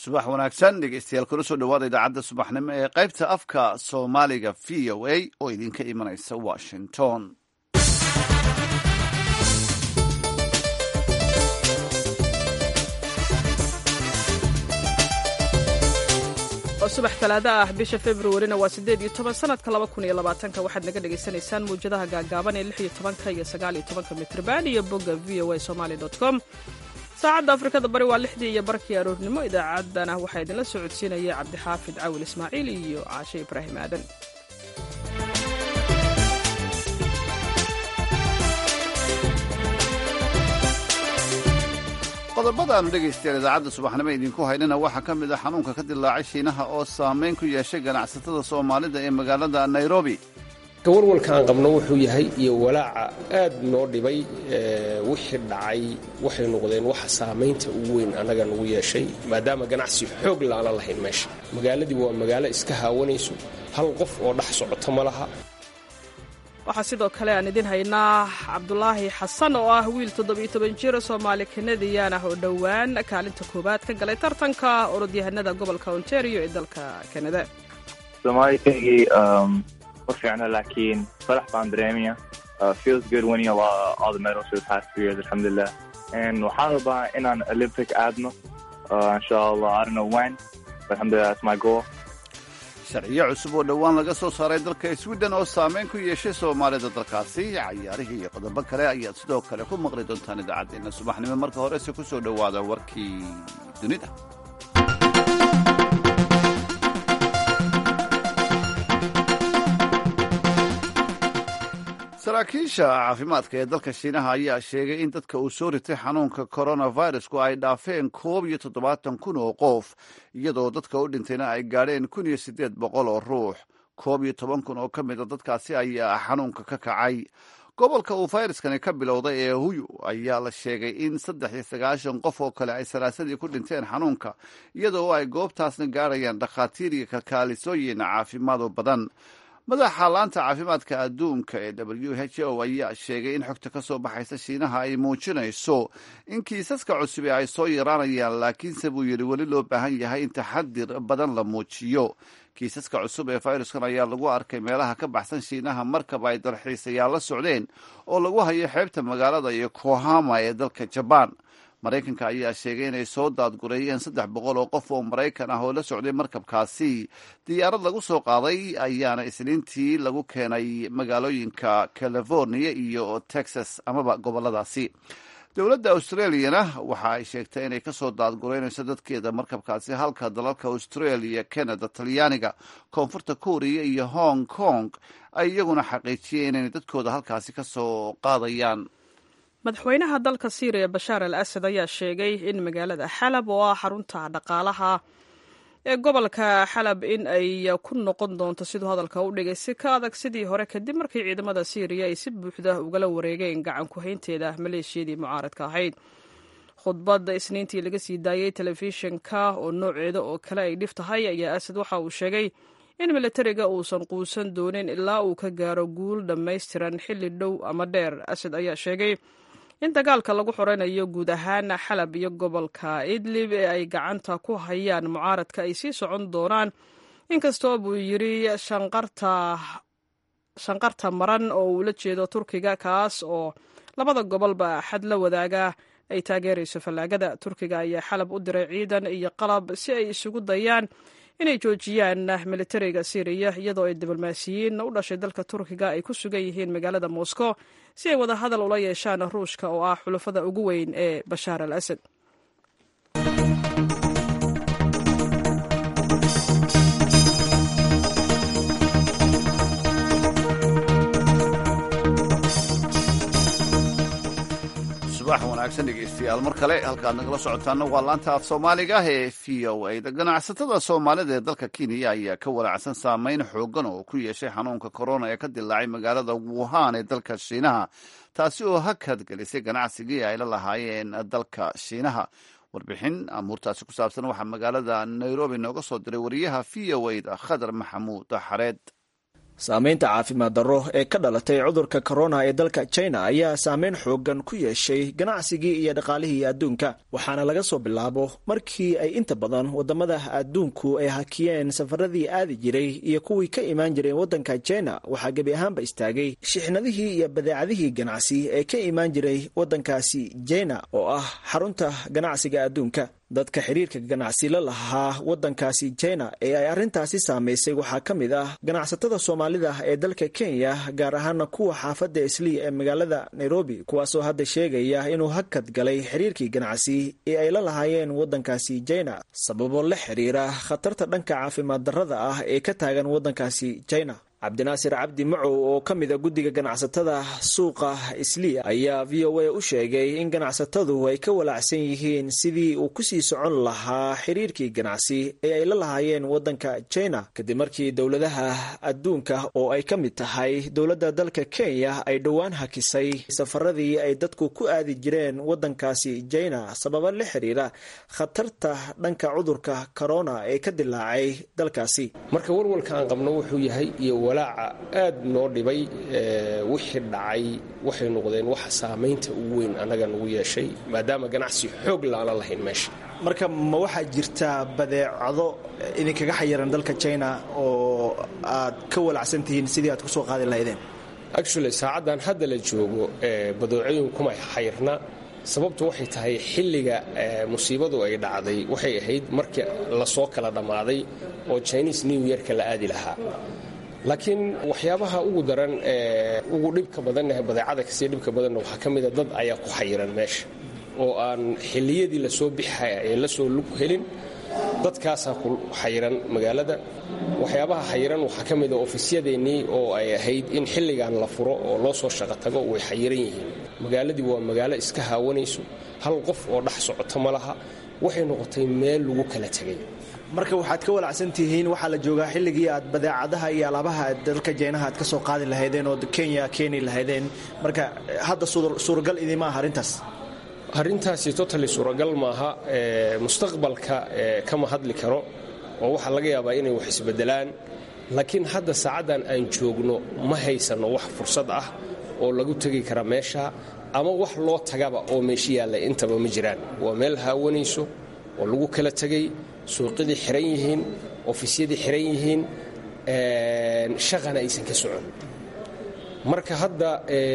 subax wanaagsan dhegeystayaal kula soo dhawaada idaacadda subaxnimo ee qaybta afka soomaaliga v o a oo idinka imanaysa washington oo subax talaado ah bisha februarina waa siddeed iyo toban sanadka laba kun iyo labaatanka waxaad naga dhagaysanaysaan mawjadaha gaagaaban ee lix iyo tobanka iyo sagaal iyo tobanka mitrban iyo bogga v o a somali dot com saacadda afrikada bari waa lixdii iyo barkii aroornimo idaacaddana waxaa idinla soo codsiinaya cabdixaafid cawil ismaaciil iyo caashe ibraahim aadan qodobada aanu dhegaystayaal idaacadda subaxnimo idinku haynana waxaa ka mid ah xanuunka ka dilaacay shiinaha oo saameyn ku yeeshay ganacsatada soomaalida ee magaalada nairobi warwalka aan qabno wuxuu yahay iyo walaaca aad noo dhibay wixii dhacay waxay noqdeen waxa saamaynta ugu weyn annaga nagu yeeshay maadaama ganacsi xoog laana lahayn meesha magaaladii waa magaalo iska haawanayso hal qof oo dhex socoto ma laha waxaa sidoo kale aan idin haynaa cabdulaahi xasan oo ah wiil toddobiyo toban jir soomaali kanadiyan ah oo dhowaan kaalinta koowaad ka galay tartanka orodyahanada gobolka ontario ee dalka kanada ma fiicno laakiin farax baan dareemaya feels good winning a lot all the medals for the past three years alxamdulilah and waxaan rabaa inaan olympic aadno insha allah i don't know when but alxamdulillah that's my goal sharciyo cusub oo dhowaan laga soo saaray dalka sweden oo saameyn ku yeeshay soomaalida dalkaasi cayaarihii iyo qodobo kale ayaad sidoo kale ku maqli doontaan idaacaddeenna subaxnimo marka horese ku soo dhowaada warkii dunida saraakiisha caafimaadka ee dalka shiinaha ayaa sheegay in dadka uu soo ritay xanuunka coronavirusku ay dhaafeen koob iyo toddobaatan kun oo qof iyadoo dadka u dhintayna ay gaadheen kun iyo siddeed boqol oo ruux koob iyo toban kun oo ka mid a dadkaasi ayaa xanuunka ka kacay gobolka uu fayraskani ka bilowday ee huyu ayaa la sheegay in saddex iyo sagaashan qof oo kale ay salaasadii ku dhinteen xanuunka iyadoo ay goobtaasna gaadhayaan dhakhaatiir iyo kalkaalisooyin caafimaad oo badan madaxa laanta caafimaadka adduunka ee w h o ayaa sheegay in xogta ka soo baxaysa shiinaha ay muujinayso in kiisaska cusubi ay soo yaraanayaan laakiinse buu yidhi weli loo baahan yahay in taxadir badan la muujiyo kiisaska cusub ee fayraskan ayaa lagu arkay meelaha ka baxsan shiinaha markaba ay dalxiisayaal la socdeen oo lagu hayo xeebta magaalada iyo kohama ee dalka jabaan maraykanka ayaa sheegay inay soo daadgureeyeen saddex boqol oo qof oo maraykan ah oo la socday markabkaasi diyaarad lagu soo qaaday ayaana isniintii lagu keenay magaalooyinka california iyo texas amaba goboladaasi dowladda australiyana waxa ay sheegtay inay kasoo daadgureynayso dadkeeda markabkaasi halka dalalka australia canada talyaaniga koonfurta korea iyo hong kong ay iyaguna xaqiijiyeen inay dadkooda halkaasi kasoo qaadayaan madaxweynaha dalka siiriya bashaar al asad ayaa sheegay in magaalada xalab oo ah xarunta dhaqaalaha ee gobolka xalab in ay ku noqon doonto siduu hadalka u dhigay si ka adag sidii hore kadib markii ciidamada siiriya ay si buuxda ugala wareegeen gacan ku-haynteeda maleeshiyadii mucaaradka ahayd khudbadda isniintii laga sii daayey telefishinka oo nooceeda oo kale ay dhif tahay ayaa asad waxa uu sheegay in milatariga uusan quusan doonin ilaa uu ka gaaro guul dhammaystiran xilli dhow ama dheer asad ayaa sheegay in dagaalka lagu xoreynayo guud ahaan xalab iyo gobolka idlib ee ay gacanta ku hayaan mucaaradka ay sii socon doonaan inkastoo buu yidri shanqarta maran oo uu la jeedo turkiga kaas oo labada gobolba xad la wadaaga ay taageerayso fallaagada turkiga ayaa xalab u diray ciidan iyo qalab si ay isugu dayaan inay joojiyaan militariga syriya iyadoo ay diblomaasiyiin u dhashay dalka turkiga ay ku sugan yihiin magaalada moscow si ay wada hadal ula yeeshaan ruushka oo ah xulafada ugu weyn ee bashaar al asad subax wanaagsan dhegeystayaal mar kale halkaad nagala socotaana waa laanta af soomaaliga ee v o a da ganacsatada soomaalida ee dalka kenya ayaa ka walaacsan saameyn xoogan oo ku yeeshay xanuunka korona ee ka dilaacay magaalada wuhan ee dalka shiinaha taasi oo hakad gelisay ganacsigii ay la lahaayeen dalka shiinaha warbixin amuurtaasi ku saabsan waxaa magaalada nairobi nooga soo diray wariyaha v o a da khadar maxamuud xareed saamaynta caafimaad darro ee ka dhalatay cudurka korona ee dalka china ayaa saameyn xoogan ku yeeshay ganacsigii iyo dhaqaalihii adduunka waxaana laga soo bilaabo markii ay inta badan wadamada adduunku ay hakiyeen safaradii aadi jiray iyo kuwii ka imaan jireen waddanka china waxaa gebi ahaanba istaagay shixnadihii iyo badeecadihii ganacsi ee ka imaan jiray waddankaasi china oo ah xarunta ganacsiga adduunka dadka xiriirka ganacsi la lahaa waddankaasi china ee ay arrintaasi saamaysay waxaa ka mid ah ganacsatada soomaalida ee dalka kenya gaar ahaana kuwa xaafadda islii ee magaalada nairobi kuwaasoo hadda sheegaya inuu hakad galay xiriirkii ganacsi ee ay la lahaayeen waddankaasi china sababo la xiriira khatarta dhanka caafimaad darrada ah ee ka taagan waddankaasi china cabdinaasir cabdi macow oo ka mid a guddiga ganacsatada suuqa islii ayaa v o a u sheegay in ganacsatadu ay ka walaacsan yihiin sidii uu kusii socon lahaa xiriirkii ganacsi ee ay la lahaayeen waddanka china kadib markii dowladaha adduunka oo ay ka mid tahay dowladda dalka kenya ay dhowaan hakisay safaradii ay dadku ku aadi jireen waddankaasi china sababa la xiriira khatarta dhanka cudurka corona ee ka dilaacay dalkaasi marka walwalka aan qabno wuxuu yahay iyo walaaca aad noo dhibay wixii dhacay waxay noqdeen waxa saamaynta ugu weyn annaga nagu yeeshay maadaama ganacsi xoog laala lahayn meesha marka ma waxaa jirta badeecado idinkaga xayiran dalka china oo aad ka walacsan tihiin sidii aad kusoo qaadi lahaydeen actually saacaddan hadda la joogo badeecooyin kuma xayirna sababtu waxay tahay xilliga musiibadu ay dhacday waxay ahayd markii lasoo kala dhammaaday oo chinese new yearka la aadi lahaa laakiin waxyaabaha ugu daran ee ugu dhibka badanah badeecada kasii dhibka badanna waxaa ka mida dad ayaa ku xayiran meesha oo aan xilliyadii lasoo bixaya ee lasoo lug helin dadkaasaa ku xayiran magaalada waxyaabaha xayiran waxaa ka mida ofisyadeennii oo ay ahayd in xilligan la furo oo loo soo shaqo tago way xayiran yihiin magaaladii waa magaalo iska haawanayso hal qof oo dhex socoto ma laha waxay noqotay meel lagu kala tegay marka waxaad ka walacsan tihiin waxaa la joogaa xilligii aad badeecadaha iyo alaabaha dalka jeynaha aad ka soo qaadi lahaydeen oo kenya keeni lahaydeen marka hadda suuragal idima aha arrintaas arrintaasi totally suuragal maaha mustaqbalka kama hadli karo oo waxaa laga yaabaa inay wax isbedelaan laakiin hadda saacaddan aan joogno ma haysanno wax fursad ah oo lagu tegi kara meesha ama wax loo tagaba oo meesha yaalla intaba ma jiraan waa meel haawanayso oo lagu kala tegay suuqyadii xiran yihiin ofisyadii xiran yihiin shaqana aysan ka socon marka hadda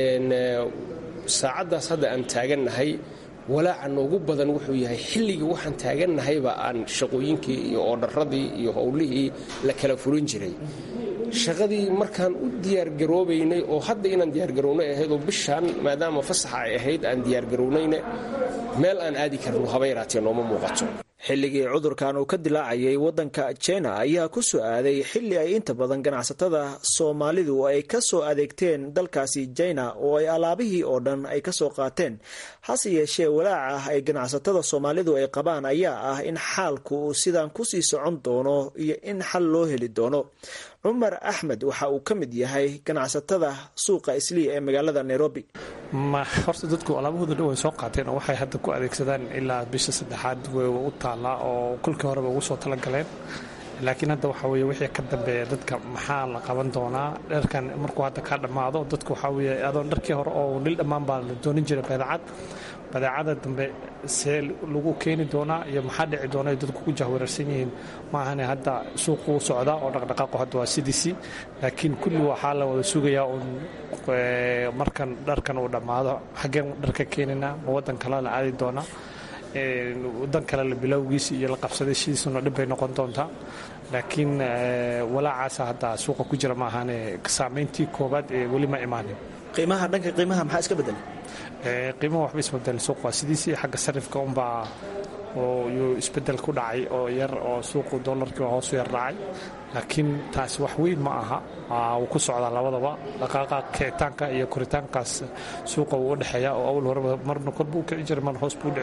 saacaddaas hadda aan taagannahay walaaca noogu badan wuxuu yahay xilligii waxaan taagannahayba aan shaqooyinkii iyo oodharradii iyo howlihii la kala furin jiray shaqadii markaan u diyaargaroobaynay oo hadda inaan diyaargarownay ahayd oo bishaan maadaama fasaxa ay ahayd aan diyaargarownayna meel aan aadi karno haba yaraatee nooma muuqato xilligii cudurkan uu ka dilaacayay waddanka china ayaa ku soo aaday xilli ay inta badan ganacsatada soomaalidu ay ka soo adeegteen dalkaasi china oo ay alaabihii oo dhan ay ka soo qaateen hase yeeshee walaaca ay ganacsatada soomaalidu ay qabaan ayaa ah in xaalku uu sidan kusii socon doono iyo in xal loo heli doono cumar axmed waxa uu ka mid yahay ganacsatada suuqa islii ee magaalada nairobi horta dadku alaabahooda dhan way soo qaateen oo waxay hadda ku adeegsadaan ilaa bisha saddexaad way u taallaa oo kolkii horeba ugu soo talagaleen laakiin hadda waxa weye wixii ka dambeeya dadka maxaa la qaban doonaa dharkan markuu hadda ka dhammaado dadku waxaa weye adoon dharkii hore oo dhil dhammaan baa la doonin jiray badeecad badeecada dambe see lagu keeni doonaa iyo maxaa dhici doona ay dadku ku jahwararsan yihiin maahane hadda suuquu socdaa oo dhaqdhaqaaqu hadda waa sidiisii laakiin kulli waxaa la wada sugayaa uun markan dharkan uu dhammaado xaggeen dharka keeninaa ma waddan kale la aadi doonaa wadan kale la bilowgiisa iyo la qabsaday sidiisuna dhib bay noqon doontaa laakiin walaacaasa hadda suuqa ku jira maahaane saamayntii koobaad ee weli ma imaanin qiimaha dhanka qiimaha maxaa iska bedelay qiimaha waxba isbedelin suuq waa sidiisii xagga sarifka unbaa yuu isbedel ku dhacay oo yar oo suuqu dolarkii hoosu yar dhacay laakiin taasi wax weyn ma aha wuu ku socdaa labadaba dhaqaaqa kicitaanka iyo koritaankaas suuqa wuu u dhexeeya oo awal horeba marna kor buu kici jiray marna hoos buu dhici jiray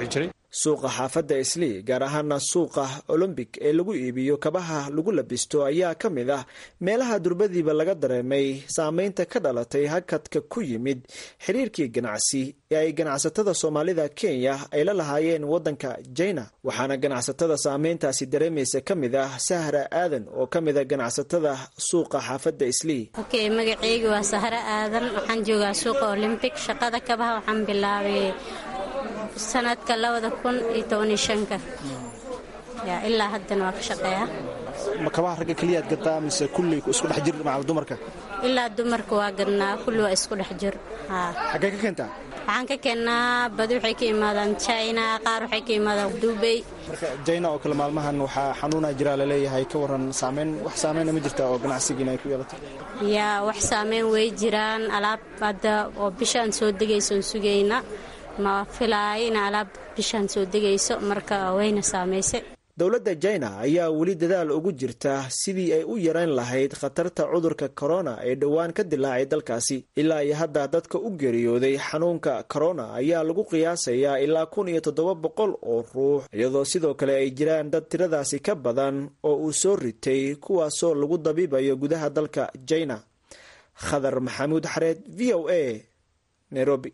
suuqa xaafadda islii gaar ahaana suuqa olombic ee lagu iibiyo kabaha lagu labisto ayaa ka mid ah meelaha durbadiiba laga dareemay saameynta ka dhalatay hakadka ku yimid xiriirkii ganacsi ee ay ganacsatada soomaalida kenya ay la lahaayeen waddanka jina waxaana ganacsatada saameyntaasi dareemaysa ka mid ah sahra aadan oo ka mida ganacsatada suuqa xaafadda islii okay magaceyga waa sahra aadan waxaan joogaa suuqa olymbic shaqada kabaha waxaan bilaabay sanadka labada kun iyo tobaniyo shanka ya ilaa haddana waa ka shaqeeya ma kabaha ragga keliyaad gadaa mise kulli isku dhex jir macal dumarka ilaa dumarka waa gadnaa kulli waa isku dhex jir xaggee ka keentaa waxaan ka keennaa badi waxay ka imaadaan china qaar waxay ka imaadaan dubay marka jina oo kale maalmahan waxaa xanuuna jiraa laleeyahay ka waran saameyn wax saameyna ma jirta oo ganacsigiina ay ku yeelato yaa wax saameyn way jiraan alaab hadda oo bishaan soo degaysoon sugayna ma filaayo in alaab bishaan soo degayso marka wayna saamaysay dowladda jina ayaa weli dadaal ugu jirta sidii ay u yarayn lahayd khatarta cudurka korona ee dhowaan ka dilaacay dalkaasi ilaa iyo hadda dadka u geeriyooday xanuunka korona ayaa lagu qiyaasayaa ilaa kun iyo toddoba boqol oo ruux iyadoo sidoo kale ay jiraan dad tiradaasi ka badan oo uu soo ritay kuwaasoo lagu dabiibayo gudaha dalka jina khadar maxamuud xareed v o a nairobi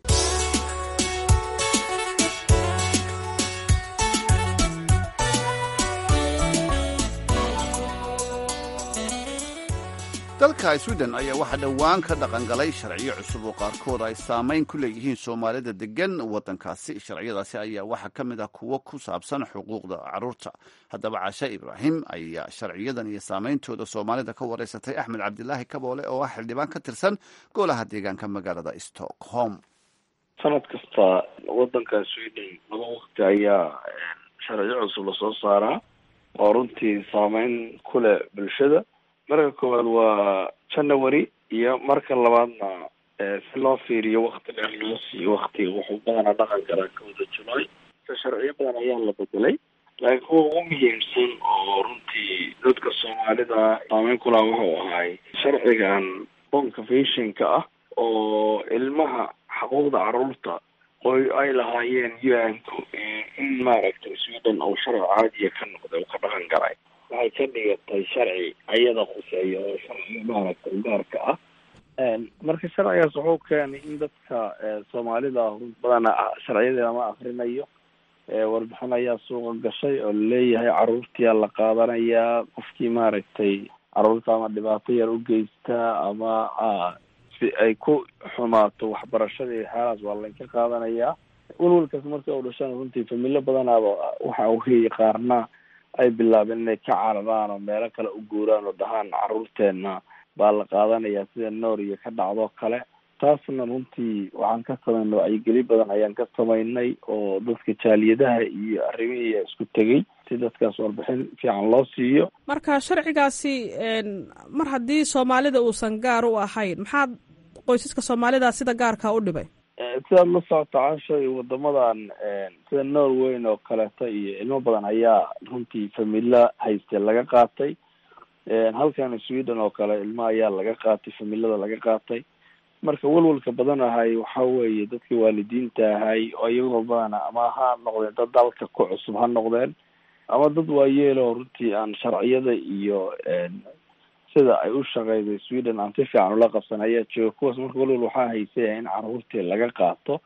dalka sweden ayaa waxaa dhowaan ka dhaqangalay sharciyo cusub oo qaarkood ay saamayn ku leeyihiin soomaalida degan waddankaasi sharciyadaasi ayaa waxaa ka mid ah kuwo ku saabsan xuquuqda carruurta haddaba cashe ibraahim ayaa sharciyadan iyo saameyntooda soomaalida ka wareysatay axmed cabdilaahi kaboole oo ah xildhibaan ka tirsan golaha deegaanka magaalada stockholm sanad kasta waddanka sweden laba waqti ayaa sharciyo cusub lasoo saaraa oo runtii saameyn ku leh bulshada marka koowaad waa january iyo marka labaadna si loo fiiriyo wakti dheer loo siiyo waktiga wuxuu badanaa dhaqan karaa kowda july sharciyo badan ayaa la bedelay laakiin kuwa ugu muhiimsan oo runtii dadka soomaalida saameyn ku laha wuxuu ahay sharcigan boncafationka ah oo ilmaha xuquuqda caruurta oy ay lahaayeen un-ku in maaragtay sweden oo sharci caadiya ka noqday oo ka dhaqan galay waxay ka dhigatay sharci ayada khuseeya oo sharci maaragtay gaarka ah marka sharcigaas wuxuu keenay in dadka soomaalida badana sharciyadeeda ma akrinayo warbixin ayaa suuqa gashay oo laleeyahay caruurtiyaa la qaadanayaa qofkii maaragtay caruurta ama dhibaato yar u geysta ama si ay ku xumaato waxbarashadii xeelaas waa laynka qaadanayaa welwalkaas marka u dhashana runtii familo badanaaba waxa weeye qaarna ay bilaabeen inay ka cararaan oo meelo kale u guuraan oo dhahaan caruurteenna baa la qaadanayaa sida nooriya ka dhacdoo kale taasna runtii waxaan ka samaynay wacyigeli badan ayaan ka samaynay oo dadka jaaliyadaha iyo arrimihii isku tegey si dadkaas warbixin fiican loo siiyo marka sharcigaasi mar haddii soomaalida uusan gaar u ahayn maxaad qoysaska soomaalida sida gaarka u dhibay sidaad la socota casho iyo wadamadan sida norweyn oo kaleeto iyo ilmo badan ayaa runtii familo hayste laga qaatay halkan sweden oo kale ilmo ayaa laga qaatay familada laga qaatay marka welwalka badan ahay waxa weeye dadka waalidiinta ahay oo iyagoo badana ama ha noqdeen dad dalka ku cusub ha noqdeen ama dad waayeeloo runtii aan sharciyada iyo sida ay u shaqeyday sweden aan si fiican ula qabsan ayaa jooga kuwaas marka welwal waxaa haysaya in caruurtii laga qaato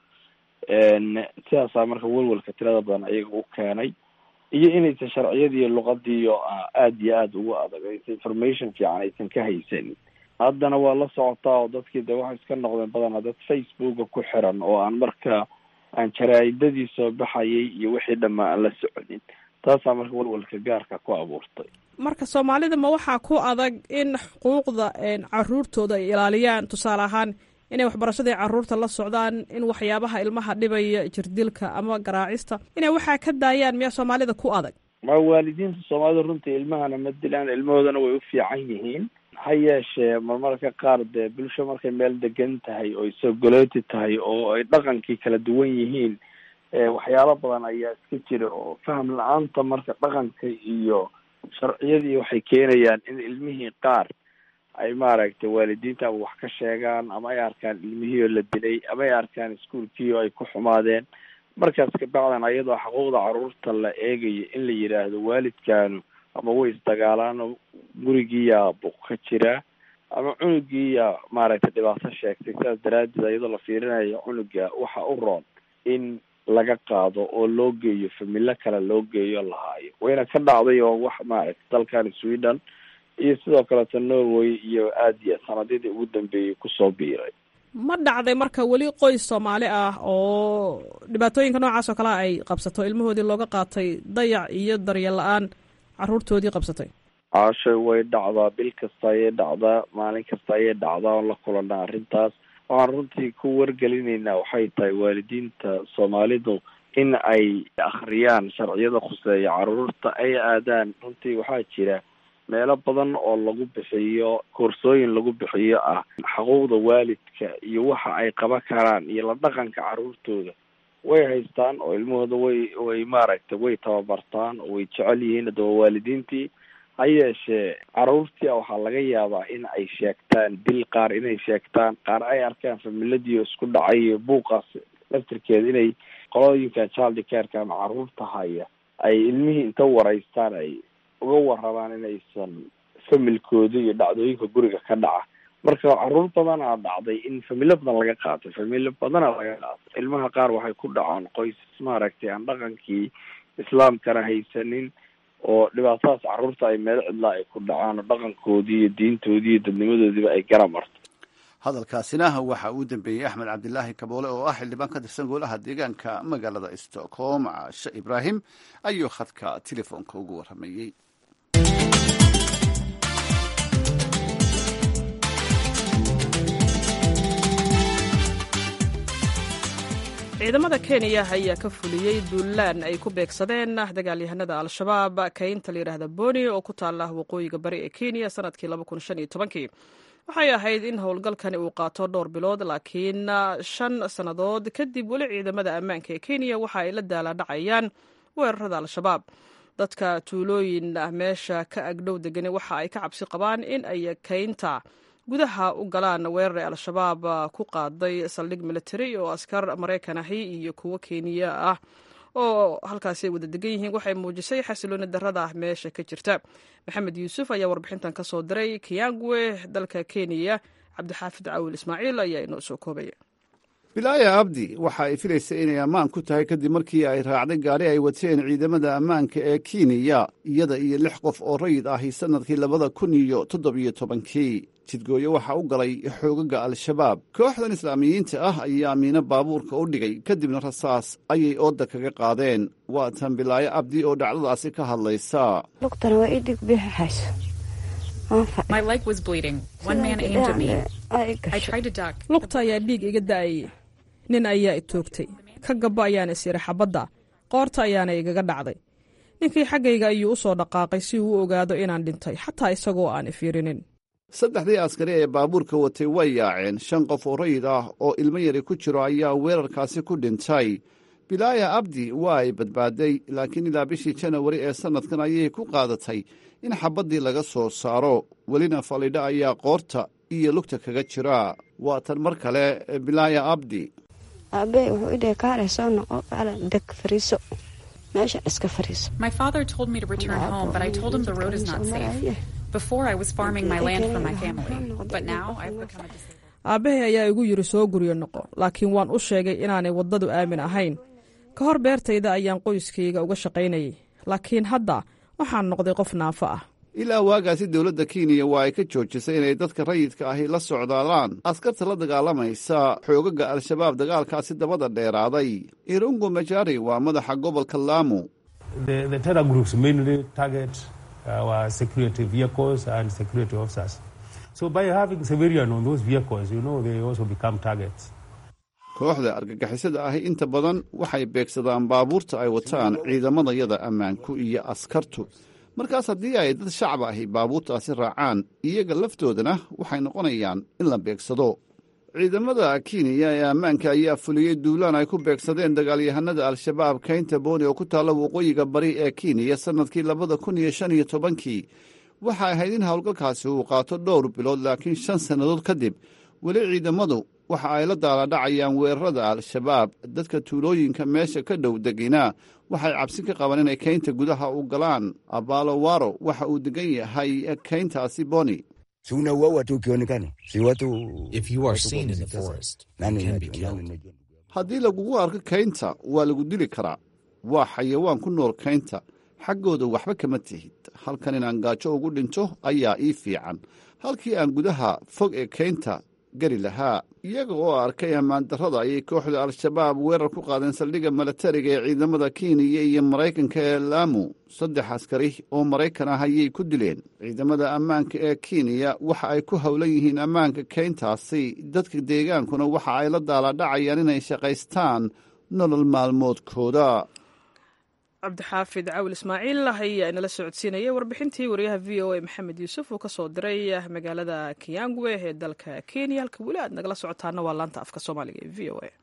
sidaasaa marka welwalka tirada badan ayaga u keenay iyo inaysan sharciyadiiyo luqadiiyo aada iyo aada ugu adag aysan information fiican aysan ka haysanin haddana waa la socotaa oo dadkii de waxay iska noqdeen badanaa dad facebooka ku xiran oo aan marka aan jaraa'idadii soo baxayay iyo wixii dhammaa aan la soconin taasaa marka walwalka gaarka ku abuurtay marka soomaalida ma waxaa ku adag in xuquuqda caruurtooda ay ilaaliyaan tusaale ahaan inay waxbarashadii caruurta la socdaan in waxyaabaha ilmaha dhibaya jirdilka ama garaacista inay waxaa ka daayaan miyaa soomaalida ku adag ma waalidiinta soomaalida runtii ilmahana ma dilaan ilmahoodana way u fiican yihiin ha yeeshee marmarka qaar dee bulsho markay meel degan tahay oo isogolooti tahay oo ay dhaqankii kala duwan yihiin waxyaalo badan ayaa iska jira oo faham la-aanta marka dhaqanka iyo sharciyadii waxay keenayaan in ilmihii qaar ay maaragtay waalidiinta ama wax ka sheegaan ama ay arkaan ilmihii oo la dilay ama ay arkaan iskuolkii oo ay ku xumaadeen markaas kabacdan ayadoo xuquuqda caruurta la eegayo in la yidhaahdo waalidkaanu ama way isdagaalaano gurigiiyaa buq ka jira ama cunugiiyaa maaragtay dhibaato sheegtay sidaas daraaddeed ayadoo la fiirinayo cunuga waxa u roon in laga qaado oo loo geeyo familo kale loo geeyo lahaayo wayna ka dhacday oo wax maaragtay dalkan sweden iyo sidoo kaleeto norway iyo aad iyo sanadidii ugu dambeeyey kusoo biiray ma dhacday marka weli qoys soomaali ah oo dhibaatooyinka noocaas oo kalea ay qabsato ilmahoodii looga qaatay dayac iyo daryeel la-aan caruurtoodii qabsatay caashay way dhacdaa bil kasta ayay dhacdaa maalin kasta ayay dhacdaa oon la kulanaa arrintaas waxaan runtii ku wargelinaynaa waxay tahay waalidiinta soomaalidu in ay akhriyaan sharciyada khuseeya caruurta ay aadaan runtii waxaa jira meelo badan oo lagu bixiyo koorsooyin lagu bixiyo ah xuquuqda waalidka iyo waxa ay qaban karaan iyo la dhaqanka caruurtooda way haystaan oo ilmahooda way way maaragtay way tababartaan oo way jecel yihiin hadaba waalidiintii ha yeeshee caruurtii waxaa laga yaabaa in ay sheegtaan dil qaar inay sheegtaan qaar ay arkaan familadii oo isku dhacay iyo buuqaas laftirkeeda inay qolooyinka childi careka ama caruurta haya ay ilmihii inta waraystaan ay uga warabaan inaysan familkooda iyo dhacdooyinka guriga ka dhaca marka caruur badanaa dhacday in familo badan laga qaatay familo badanaa laga qaatay ilmaha qaar waxay ku dhacaan qoys maaragtay aan dhaqankii islaamkana haysanin oo dhibaatadaas caruurta ay meel cidlaa ay ku dhacaan oo dhaqankoodii iyo diintoodii iyo dadnimadoodiiba ay gara marto hadalkaasina waxa uu dambeeyey axmed cabdilaahi kaboole oo ah xildhibaan ka tirsan golaha deegaanka magaalada stockholm caashe ibraahim ayuu khadka telefoonka ugu waramayey ciidamada kenya ayaa ka fuliyey duulaan ay ku beegsadeen dagaalyahanada al-shabaab kaynta layidhaahda boni oo ku taala waqooyiga bari ee kenya sanadkii waxay ahayd in howlgalkani uu qaato dhowr bilood laakiin shan sannadood kadib weli ciidamada ammaanka ee kenya waxa ay la daaladhacayaan weerarada al-shabaab dadka tuulooyin meesha ka agdhow degani waxa ay ka cabsi qabaan in ay kaynta gudaha u galaan weerar ee al-shabaab ku qaaday saldhig military oo askar maraykan ahi iyo kuwo kenya ah oo halkaasi ay wada degan yihiin waxay muujisay xasilooni darada meesha ka jirta maxamed yuusuf ayaa warbixintan ka soo diray kiyangwe dalka kenya cabdixaafid cawil ismaaciil ayaa inoo soo koobaya bilaaya abdi waxa ay filaysa inay ammaan ku tahay kadib markii ay raacday gaari ay wateen ciidamada ammaanka ee kenya iyada iyo lix qof oo rayid ahi sannadkii labada kun iyo toddobiyo tobankii jidgooyo waxaa u galay xoogaga al-shabaab kooxdan islaamiyiinta ah ayaa miino baabuurka u dhigay kadibna rasaas ayay ooda kaga qaadeen waa tan bilaayo abdi oo dhacdadaasi ka hadlaysa lugta ayaa dhiig iga da'ayay nin ayaa i toogtay ka gabbo ayaana is iri xabadda qoorta ayaana igaga dhacday ninkii xaggayga ayuu u soo dhaqaaqay si uu u ogaado inaan dhintay xataa isagoo aan i fiirinin saddexdii askari ee baabuurka watay way yaaceen shan qof oo rayid ah oo ilmo yari ku jiro ayaa weerarkaasi ku dhintay bilaaya abdi waa ay badbaaday laakiin ilaa bishii janawari ee sannadkan ayay ku qaadatay in xabaddii laga soo saaro welina falidha ayaa qoorta iyo lugta kaga jira waa tan mar kale bilaaya abdi aabbe wuxuu idhahay kaale soo noqo kaale deg fariiso meesha iska fariiso aabbahay ayaa igu yidhi soo guryo noqo laakiin waan u sheegay inaanay waddadu aamin ahayn ka hor beertayda ayaan qoyskayga uga shaqaynayay laakiin hadda waxaan noqday qof naafo ah ilaa waagaasi dowladda kenya waa ay ka joojisay inay dadka rayidka ahi la socdaalaan askarta la dagaalamaysa xoogaga al-shabaab dagaalkaasi dabada dheeraaday irungu majari waa madaxa gobolka laamu kooxda argagixisada ahi inta badan waxay beegsadaan baabuurta ay wataan ciidamadayada ammaanku iyo askartu markaas haddii ay dad shacab ahi baabuurtaasi raacaan iyaga laftoodana waxay noqonayaan in la beegsado ciidamada kenya ee ammaanka ayaa fuliyey duulaan ay ku beegsadeen dagaalyahanada al-shabaab kaynta booni oo ku taalla waqooyiga bari ee kenya sannadkii labada kun iyo shan iyo tobankii waxay ahayd in howlgalkaasi uu qaato dhowr bilood laakiin shan sannadood kadib weli ciidamadu waxa ay la daaladhacayaan weerarada al-shabaab dadka tuulooyinka meesha ka dhow degina waxay cabsi ka qabaan inay keynta gudaha u galaan abalowaro waxa uu degan yahay keyntaasi boni si unauaua tu ukionekana si watu haddii lagugu arko keynta waa lagu dili karaa waa xayawaan ku nool keynta xaggooda waxba kama tihid halkan inaan gaajo ugu dhinto ayaa ii fiican halkii aan gudaha fog ee keynta geli lahaa iyaga oo arkay ammaan darrada ayay kooxda al-shabaab weerar ku qaadeen saldhigga milatariga ee ciidamada kenya iyo maraykanka ee laamu saddex askari oo maraykan ah ayay ku dileen ciidamada ammaanka ee kenya waxa ay ku howlan yihiin ammaanka keyntaasi dadka deegaankuna waxa ay la daaladhacayaan inay shaqaystaan nolol maalmoodkooda cabdixaafid cawil ismaaciil ayaa inala socodsiinayay warbixintii wariyaha v o a maxamed yuusuf uu ka soo diray magaalada kiyangwe ee dalka kenya halka weli aad nagala socotaana waa laanta afka soomaaliga ee v o a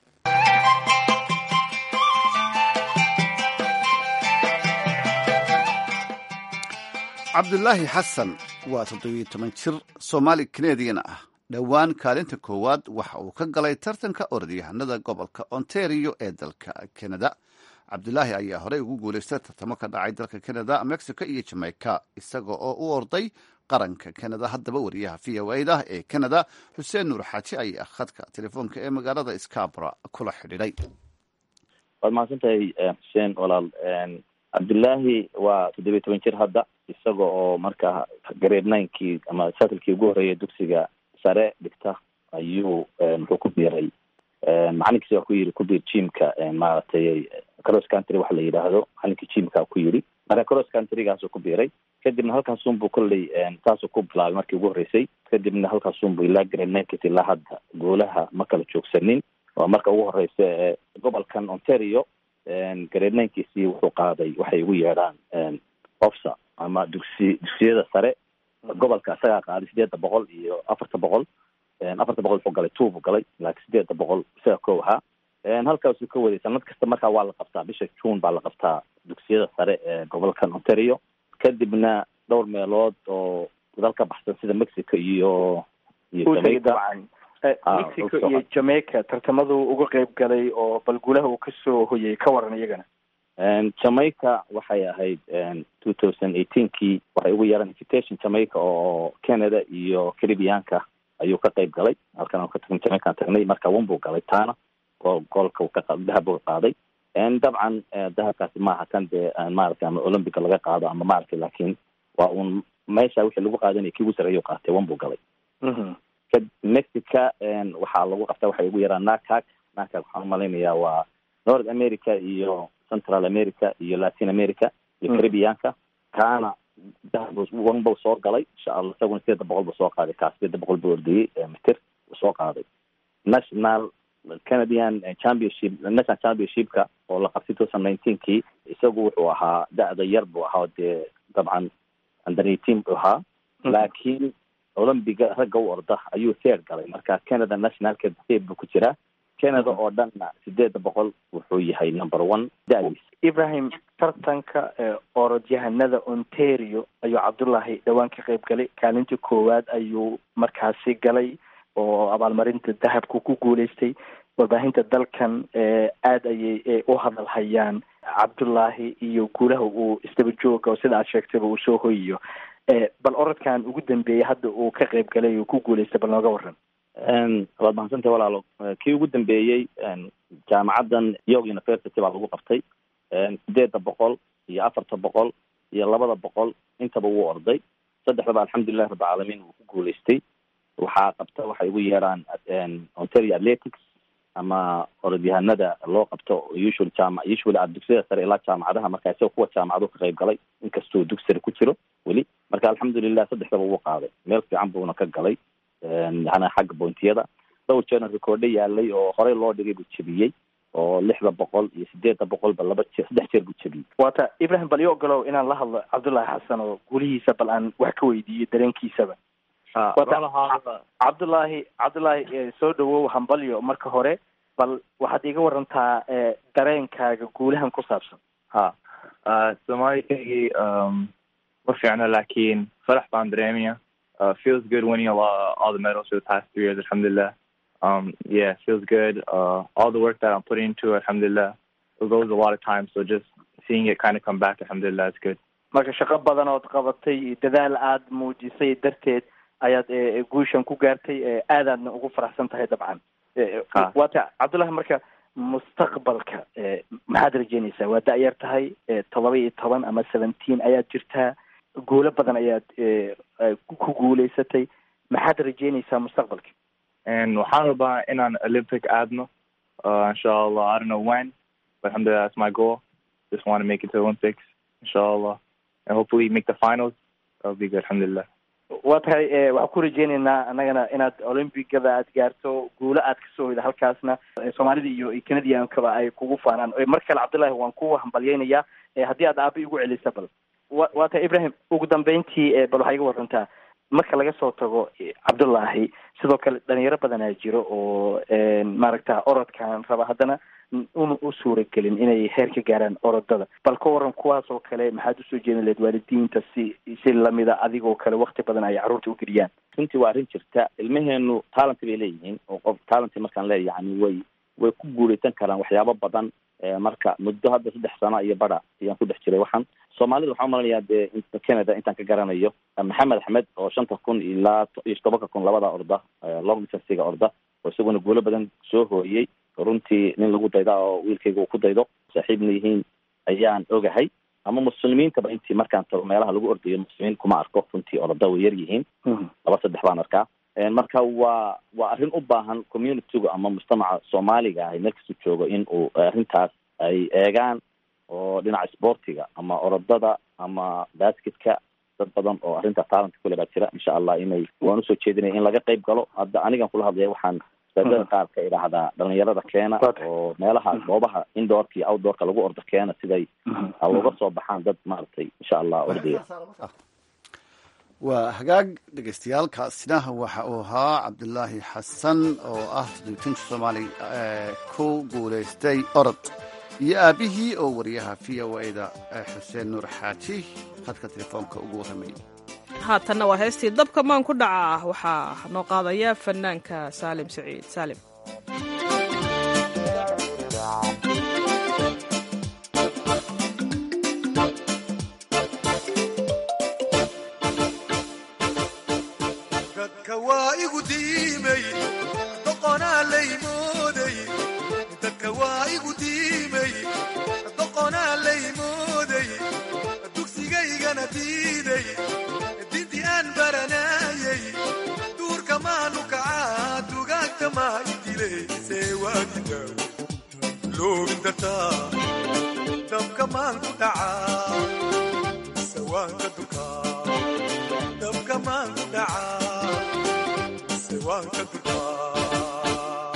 cabdulaahi xasan waa toddobiyo toban jir soomaali kanadian ah dhowaan kaalinta koowaad waxa uu ka galay tartanka orodyahanada gobolka ontario ee dalka kanada cabdulaahi ayaa horey ugu guulaystay tartamo ka dhacay dalka kanada mexico iyo jamaica isaga oo u orday qaranka kanada haddaba wariyaha v o da ee kanada xuseen nuur xaaji ayaa khadka telefoonka ee magaalada scabra kula xidhiidhay waad mahadsantahay xuseen walaal cabdullaahi waa toddobiyo toban jir hadda isaga oo markaa grade ninekii ama satlkii ugu horreeyay dugsiga sare dhigta ayuu muxuu ku biiray macalinkiisi waa ku yiri ku biir jimka maaragtay cross country waxa la yidhaahdo macalinkii jimka ku yiri marka cross countrygaasuu ku biiray kadibna halkaasunbuu kolley saasuu ku bilaabay markii ugu horreysay kadibna halkaasunbuu ilaa grade ninkit ilaa hadda goolaha ma kala joogsanin waa marka ugu horeysa ee gobolkan ontario grade ninkiisii wuxuu qaaday waxay ugu yeedhaan ofsa ama dugsi dugsiyada sare gobolka isagaa qaaday sideedda boqol iyo afarta boqol afarta boqol wuxuu galay two buu galay laakiin sideedda boqol isaga kow ahaa halkaasuu ka waday sanad kasta markaa waa la qabtaa bisha june baa la qabtaa dugsiyada sare ee gobolkan ontario kadibna dhowr meelood oo dal ka baxsan sida mexico iyo iyo jamaica mexico iyo jamaica tartamadu uga qeyb galay oo bal guulaha uu kasoo hoyay ka waran iyagana jamaica waxay ahayd two thousand eighteenkii waxay ugu yeeran invitation jamaica oo canada iyo caribianka ayuu ka qeyb galay halkan ka tagn jamaican tagnay marka wan buu galay taana oo goolka dahab buu qaaday dabcan dahabkaasi maaha kan dee maaragtay ama olympica laga qaado ama maaragtay laakiin waa un meesha wixii lagu qaadanaya kii ugu sarreeyuu qaatay wan buu galay mexica waxaa lagu qabtaa waxay ugu yaraan nakak nakak waxaan umalaynayaa waa north america iyo central america iyo latin america iyo caribianka kaana dahab wan buu soo galay insha allah isaguna sideedda boqol buu soo qaaday kaas sideedda boqol buu ordayey mitir buu soo qaaday national canadian championship national championshipka oo la qabtay two thousand nineteenkii isagu wuxuu ahaa da-da yar buu ahaa dee dabcan under eighteen buu ahaa laakiin olombiga ragga u orda ayuu third galay marka canada nationalka third buu ku jiraa canada oo dhanna sideedda boqol wuxuu yahay number one da-diis ibrahim tartanka orodyahanada ontario ayuu cabdullaahi dhowaan ka qeyb galay kaalintii koowaad ayuu markaasi galay oo abaalmarinta dahabku ku guuleystay warbaahinta dalkan aada ayay u hadal hayaan cabdullaahi iyo guulaha uu isdaba jooga oo sida aad sheegtayba uu soo hoyiyo bal orodkan ugu dambeeyey hadda uu ka qeyb galay uu ku guuleystay bal nooga waran waad mahadsantahay walaalo kii ugu dambeeyey jaamacaddan york university baa lagu qabtay sideedda boqol iyo afarta boqol iyo labada boqol intaba wuu orday saddexdaba alxamdulilahi rabbilcaalamiin wuu ku guuleystay waxaa qabta waxay ugu yeeraan ontario athletics ama orodyahanada loo qabto usual jaama usually a dugsiyada sare ilaa jaamacadaha marka isagoo kuwa jaamacadu ka qayb galay inkastuu dugsi sare ku jiro weli marka alxamdulilah saddexdaba wuu qaaday meel fiican buuna ka galay yani xagga boontiyada dhowr jeerna rekoordho yaalay oo horey loo dhigay buu jebiyey oo lixda boqol iyo sideedda boqolba laba jeer saddex jeer buu jebiyey waata ibrahim bal io ogolow inaan la hadlo cabdullaahi xasan oo guulihiisa bal aan wax ka weydiiyo dareenkiisaba cabdullaahi cabdullaahi soo dhawow hambalyo marka hore bal waxaad iga warantaa dareenkaaga guulahan ku saabsan ha soomaalikaygii ma fiicno laakiin farax baan dareemaya feels good winning a lot all the medals for the past three years alxamdulilah Um, yeah, feels good. Uh, all the work that I'm putting into it, alhamdulillah, it goes a lot of time. So just seeing it kind of come back, alhamdulillah, it's good. marka shaqo badan ood qabatay dadaal aada muujisay darteed ayaad e, guushan ku gaartay e, aadaadna ugu faraxsan tahay dabcan E, Ah. waata cabdullahi marka mustaqbalka e, maxaad rajeynaysaa waa da-yar tahay e, todoba iyo toban ama seventeen ayaad jirtaa guulo badan ayaad e, e, ku ku guuleysatay maxaad rajeynaysaa mustaqbalka And waxaan rabaa inaan Olympic aadno. Uh, inshallah, I don't know when, but alhamdulillah, that's my goal. Just want to make it to Olympics, inshallah, and hopefully make the finals. That'll be good, alhamdulillah. waa tahay e, waxaan ku rajeynaynaa annagana inaad olympigada aad gaarto guulo aad kasoo hoyda halkaasna e, soomaalida iyo iyo canadiankaba ay kugu faanaan E, mar kale cabdullahi waan ku hambalyeynayaa e, haddii aad aaba igu celisa bal wa waa tahay ibrahim ugu dambeyntii e, bal waxaa iga warantaa marka laga soo tago e, cabdullahi sidoo kale dhalinyaro badanaa jiro oo e, maaragta orodkan raba haddana una u suuragelin inay heer ka gaaraan orodada bal ka waran kuwaas oo kale maxaad usoo jeedin lahayd waalidiinta si si lamida adigoo kale wakti badan ay carruurta u geliyaan runtii waa arrin jirta ilmaheenu talent bay leeyihiin oo qof talent markaan leeyahay yani way way ku guuleysan karaan waxyaabo badan Eh, marka muddo hadda saddex sano iyo bara ayaan ku dhex jiray waxaan soomaalida waxaan umalanayaa dee inta canada intaan ka garanayo eh, maxamed axmed oo shanta kun ilaa to- iyo tobanka kun labada orda eh, long distancega orda oo isaguna guulo badan soo hooyey runtii nin lagu dayda oo wiilkayga uu ku daydo saaxiibna yihiin ayaan ogahay ama muslimiintaba intii markaan tago meelaha lagu ordayo muslimiin kuma arko runtii orada way yar yihiin laba saddex baan arkaa Eh, marka waa waa arrin u baahan communityga ama mujtamaca soomaaliga ahi meel kastuu joogo in uu arrintaas ay eegaan oo dhinaca sportiga ama orodada ama basketka dad badan oo arrintaas talent kule baa jira insha allah inay waan usoo jeedinaya in laga qayb galo hadda anigan kula hadlaya waxaan masaajidada qaar ka idhaahdaa dhalinyarada keena oo meelaha goobaha indoorka iyo outdoorka lagu ordo keena siday uga soo baxaan dad maaragtay insha allah ordaya waa hagaag dhegeystayaal kaasina waxa uu ahaa cabdulaahi xasan oo ah toddobiitanka soomaali ee ku guulaystay orod iyo aabihii oo wariyaha v o a-da xuseen nuur xaaji khadka telefoonka ugu warramayay haatanna waa heestii dabka maan ku dhaca waxaa noo qaadaya fanaanka saalim saciid saalim dadka waa igu diimay doqonaa laymooday dadka waa igu diimay doqonaa laymooday dugsigaygana diiday dinti aan baranayay duurka maanu kacaa dugaagta maa idilaysee waagida loobin dartaa dabka maan ku dhacaa sawaanka dukaa dabka maan ku dhacaa sawaanka dukaa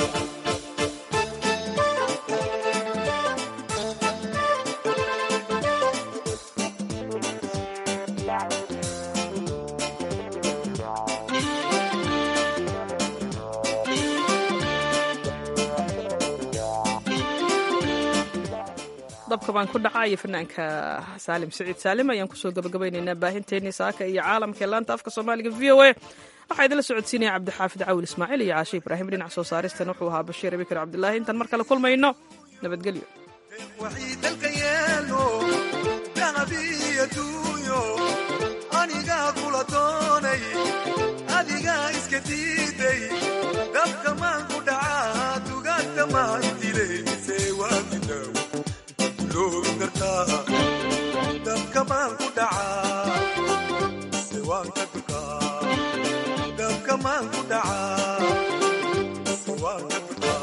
dabka baan ku dhacaa iyo fanaanka saalim saciid saalim ayaan kusoo gabagabaynaynaa baahinteennii saaka iyo caalamka ee laanta afka soomaaliga v o a waxaa idinla socodsiinaya cabdixaafid cawil ismaaciil iyo caashe ibraahim dhinac soo saaristan wuxuu ahaa bashiir abikar cabdilaahi intaan mar kale kulmayno nabadgelyo waxii dalka yeelo dahabiyo duunyo anigaa kula doonay adigaa iska diiday dabka maan ku dhacaa dugaagta maa idilaysee waagidaw loobin dartaa dabka maan ku dhacaa sewaanka dukaa dabka maan ku dhacaa sewaanka dukaa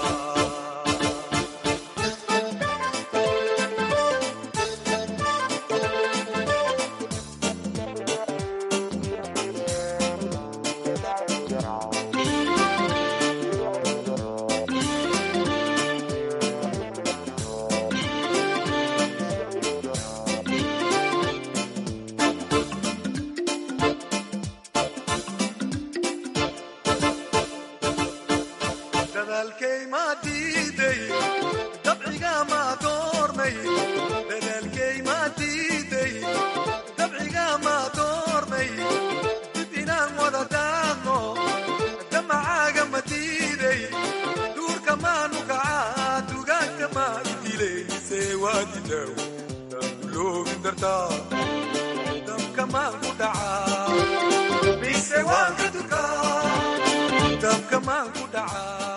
dadaalkay maa diiday dabciga maa doormay dadaalkay maa diiday dabciga maa doormay dib inaan wada daadno damacaaga ma diiday daw daanguloobin dartaa dabka maan ku dhacaa mise waan ka durkaa dabka maan ku dhacaa